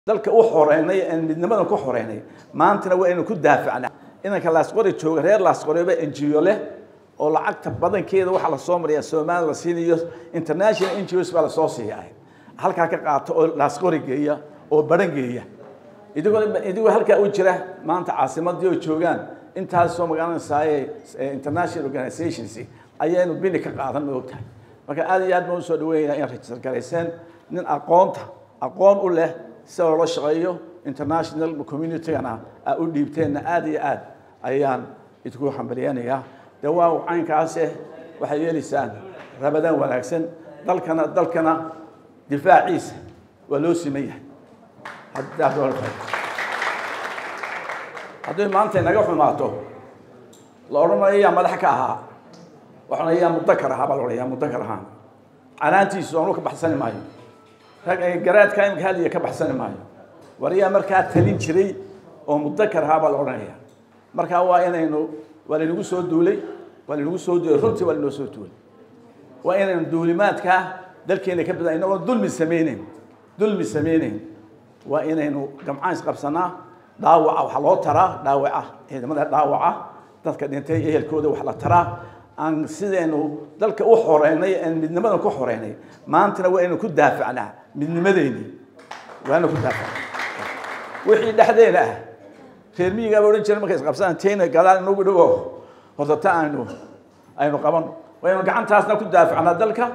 dalka u xoreynay aan midnimadan ku xoreynay maantana waa inuu ku daafacna inanka laasqori jooga reer laasqoriba enjiyo leh oo lacagta badankeeda waxaa lasoo mariyaa soomaaliya la siinayo international ngos baa lasoo siiyaa halkaa ka qaato oo laasqori geeya oo baran geeya idigoo idigoo halkaa u jira maanta caasimadii oo joogaan intaasoo magaranaysaay international organizations ayaynu bini ka qaadan ma ogtahay marka aad iyo aad baan usoo dhaweynaya in register garayseen nin aqoonta aqoon u leh si loola shaqeeyo international communitygana aa u dhiibteenna aad iyo aad ayaan idinku hambalyeynayaa de waa caynkaase waxay yeelaysaan rabadaan wanaagsan dalkana dalkana difaaciisa waa loo siman yahay hadday maanta inaga xumaato la odhanayo yaa madax ka ahaa waxaana yaa mudakar ahaa baa la odhaya mudakar ahaan canaantiisu anu ka baxsani maayo rag garaadka imika hadiya ka baxsani maayo war yaa markaa talin jiray oo mudakar ahaa baa la odhanaya markaa waa inaynu waa laynagu soo duulay waa laynagu soo duulay runtii waa laynoo soo duulay waa inaynu duulimaadkaa dalkeena ka badan inagoo dulmi sameyneyn dulmi sameyneyn waa inaynu gamcaan isqabsanaa dhaawaca waxaa loo taraa dhaawaca ciidamada dhaawaca dadka dhintay ehelkooda wax la taraa aan sidaynu dalka u xoreynay aan midnimadan ku xoreynay maantana waa inaynu ku daafacnaa midnimadeeni waa inaynu ku daafacnaa wixii dhexdeena ah reer miyigaaba odhan jiray markay isqabsadaan tayna gadaal inagu dhigo horta ta aynu aynu qaban waynu gacantaasna ku daafacnaa dalka